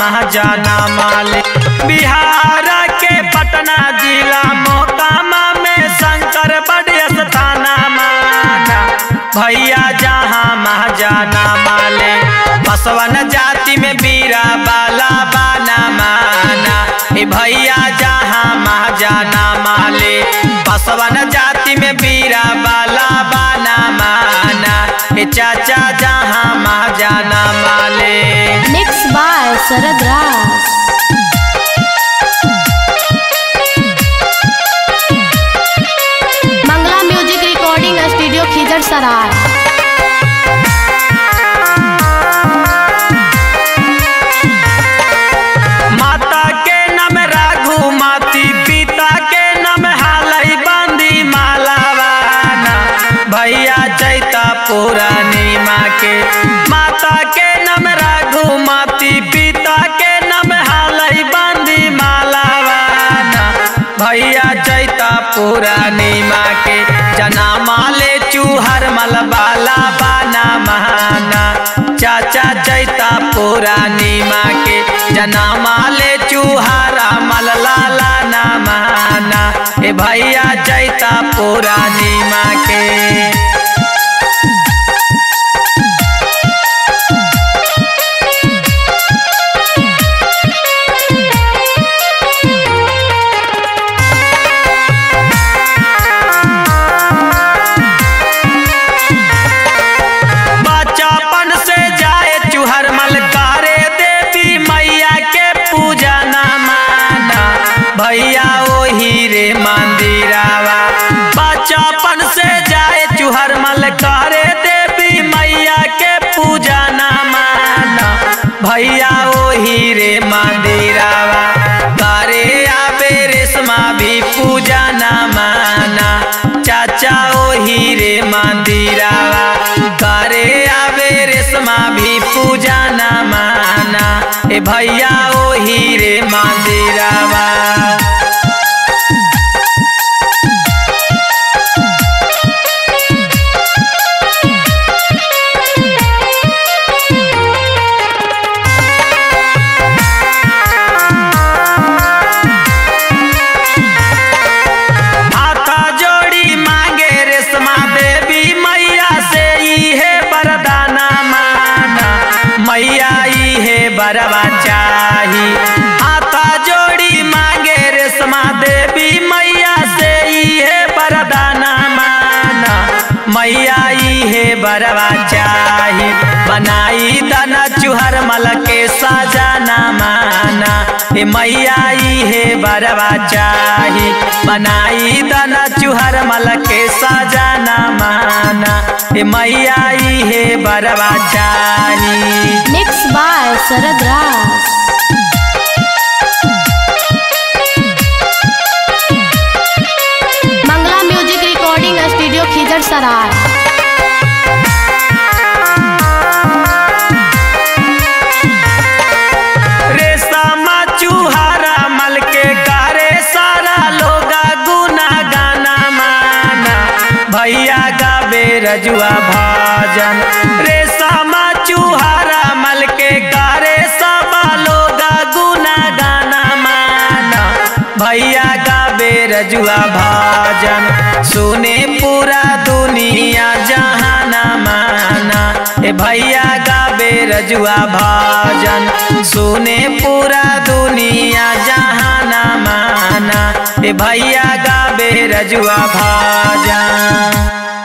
महाजना माले बिहार के पटना जिला मोकामा में शंकर बड़ स्थाना माना भैया जहाँ महाजना माले बसवन जाति में बीरा बाला बाना माना ए भैया जहाँ महाजना माले बसवन जाति में बीरा बाला बाना माना ए चाचा जहाँ महाजना माले Mixed by Sarad Ras. Mangla Music Recording Studio Khizar Sarai. माता के नाम राघु माती पिता के नाम हालई बंदी मालावाना भैया चैता पुरानी माँ के माता के नाम राघु माती पिता के नाम हालई बंदी मालावाना भैया चैता पुरानी माँ के जना माले चूहर मलबाला बाना महाना चाचा चैता पुरानी माँ के जना माले चूहारा मललाला ना माना ए भैया चैता पुरानी माँ के बच्चापन से जाए चूहर मलकारे देवी मैया के पूजा ना माना भैया ओही रे मंदिरावा बच्चापन से जाए चूहर मलकारे देवी मैया के पूजा ना माना भैया ओही रे मंदिरावा करे आबे रेशमा भी पूजा ना माना चाचा ओही रे मंदिरावा करे आबे रेशमा भी पूजा ना माना ए भैया ओही रे मंदिरावा हाथा जोड़ी मांगे रेशमा देवी मैया से इहे वरदाना माना मैया इहे बरवा चाही हाथा जोड़ी मांगे रेशमा देवी मैया से इहे वरदाना माना मैया इहे बरवा चाही बनाई दना चुहर मल के साजाना माना ए मैया इहे बरवा चाही बनाई दना चुहर मल के साजाना माना ए मैया इहे बरवा चाही Mixed by Sarad Ras. Mangla Music Recording Studio Khizar Sarai. रेशमा चूहारा मल के गारे सारा लोगा गुना गाना माना भैया गाबे रजुआ भाजन रेशमा चूहारा मल के गारे सबा लोगा गुना गाना माना भैया गाबे रजुआ भाजन सुने पूरा दुनिया जहाना माना ए भैया गाबे रजुआ भाजन सुने पूरा दुनिया जहाना माना ए भैया गाबे रजुआ भाजन